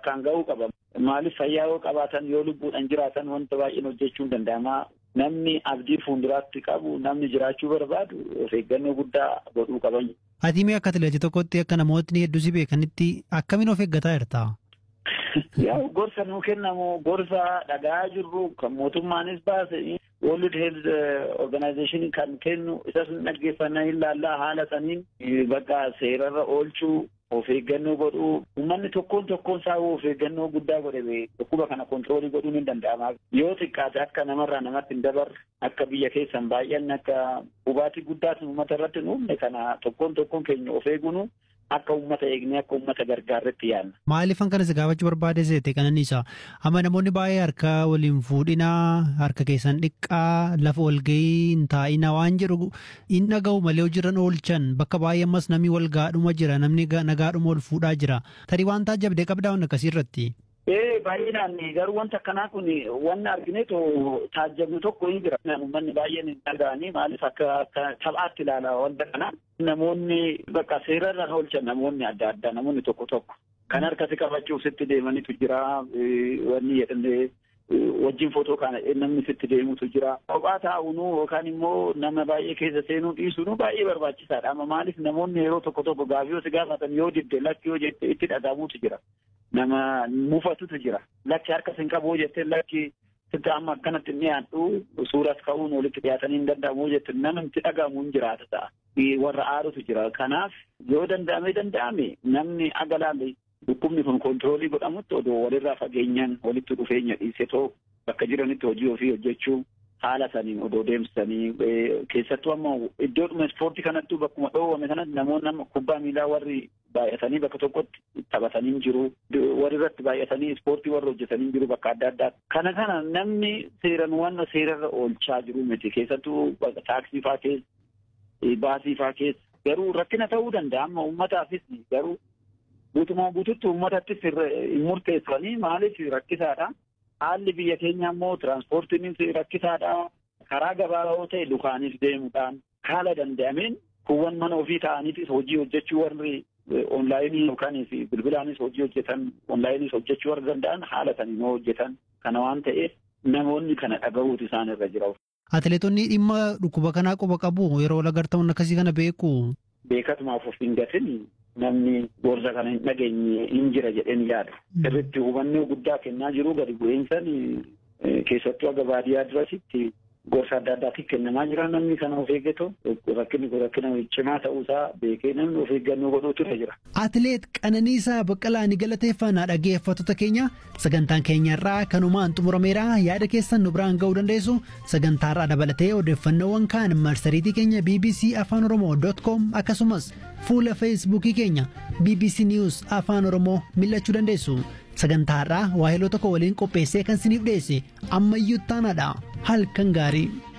bakkaan ga'uu qaba. Maaliif fayyaa yoo qabaatan yoo lubbuudhaan jiraatan wanta baay'een hojjechuun danda'ama. Namni abdii fuulduraatti qabu namni jiraachuu barbaadu of eeggannoo guddaa godhuu qaban. Ati mee akka atileetii tokkotti akka namootni hedduu si beekanitti akkamiin of eeggataa jirta? Yaa gorsa nuu kennamu gorsa dhagaa jirru kan mootummaanis baase World Health Organization kan kennu isas dhaggeeffannaa hin laallaa haala saniin bakka seerarra oolchuu of eeggannoo godhuu uummanni tokkoon tokkoon isaa of eeggannoo guddaa godhe dhukkuba kana kontiroolii godhuun hin danda'ama. Yoo xiqqaate akka namarraa namatti hin dabarre akka biyya keessan baay'anne akka hubaatii guddaatu uummata irratti hin uumne kana tokkoon tokkoon keenya of eeguun akka uummata eegnee akka uummata gargaarretti yaadna. Maaliifan kanas gaafachuu barbaade seete kananiisa amma namoonni baay'ee harka waliin fuudhinaa harka keessan dhiqqaa lafa walgahii hin taa'inaa waan jedhu hin dhaga'u malee hojiirran oolchan bakka baay'ee ammas namni wal gaadhuma jira namni nagaadhuma ol fuudhaa jira tarii waan taajabdee qabdaa waan akkasii irratti. Ee baay'inaan garuu wanta akkanaa kun wanni argineetu taajabnu tokko hin jira. Uummanni baay'een hin dhaga'anii maaliif akka akka taphaatti ilaala wanta kana. Namoonni bakka seerarra oolchan namoonni adda addaa namoonni tokko tokko kan harkatti qabachuuf sitti deemanitu jira wanni jedhamee wajjin footoo kana namni sitti deemutu jira. Kophaa taa'uunu yookaan immoo nama baay'ee keessa seenuu dhiisuun baay'ee barbaachisaadha. Amma maaliif namoonni yeroo tokko tokko gaafii yoo si gaafatan yoo didde lakki yoo jette itti dhagahamuutu jira. Nama mufatutu jira. Lakki harka sin qabu jettee lakki sitti amma akkanatti inni dhiyaadhu suuras ka'uun walitti dhiyaatanii hin danda'amu jette nama itti dhagahamu hin jiraata ta'a. Warra aarutu jira. Kanaaf yoo danda'ame danda'ame namni aga laalle dhukkubni kun kontiroolii godhamutti odoo walirraa fageenyaan walitti dhufeenya dhiisetoo bakka jiranitti hojii ofii hojjechuu haala saniin odoo deemsisanii keessattuu amma iddoodhuma ispoortii kanattuu bakkuma dhoowwame kanatti namoonni amma kubbaa miilaa warri baay'atanii bakka tokkotti taphatanii jiru warri irratti baay'atanii ispoortii warri hojjetanii jiru bakka adda addaa kana kana namni seeran waan seerarra oolchaa jiru miti keessattuu taaksii faa keessa baasii faa keessa garuu rakkina ta'uu danda'a amma uummataafis garuu guutumaa guututti uummatattis hin murteessanii maaliif rakkisaadha. Haalli biyya keenya immoo tiraanspoortiinis rakkisaadha. Karaa gabaabaa ta'e dukaanis deemuudhaan haala danda'ameen kuuwwan mana ofii ta'aniitis hojii hojjechuu warri onlaayinii yookaan bilbilaanis hojii hojjetan onlaayiniis hojjechuu warra danda'an haala saniin hojjetan kana waan ta'eef namoonni kana dhagahuutu isaan irra jira. Atileetonni dhimma dhukkuba kanaa quba qabu yeroo lagartamuun akkasii kana beeku. Beekatumaaf of hin gatin namni gorsa kana hin dhageenye hin jira jedheen yaada. Sirriitti hubannoo guddaa kennaa jiru gadi bu'iinsan keessattuu aga baadiyyaa durasitti gorsa adda addaatiif kennamaa jira namni kana of eeggatu rakkinni kun rakkina cimaa ta'uusaa beekee namni of eeggannoo godhuutu jira. Atileet Qananiisaa Baqqalaa ni galateeffannaa dhaggeeffattoota keenya sagantaan keenyarraa kanumaan xumurameera yaada keessan nu biraan ga'uu dandeessu sagantaarraa dabalatee odeeffannoowwan kaan marsariitii keenya bbc afaan oromoo com akkasumas fuula feesbuukii keenya bbc news afaan oromoo mil'achuu dandeessu sagantaarraa waahiloo tokko waliin qopheessee kan siniif dhiyeesse ammayyuu taanaadha halkan gaarii.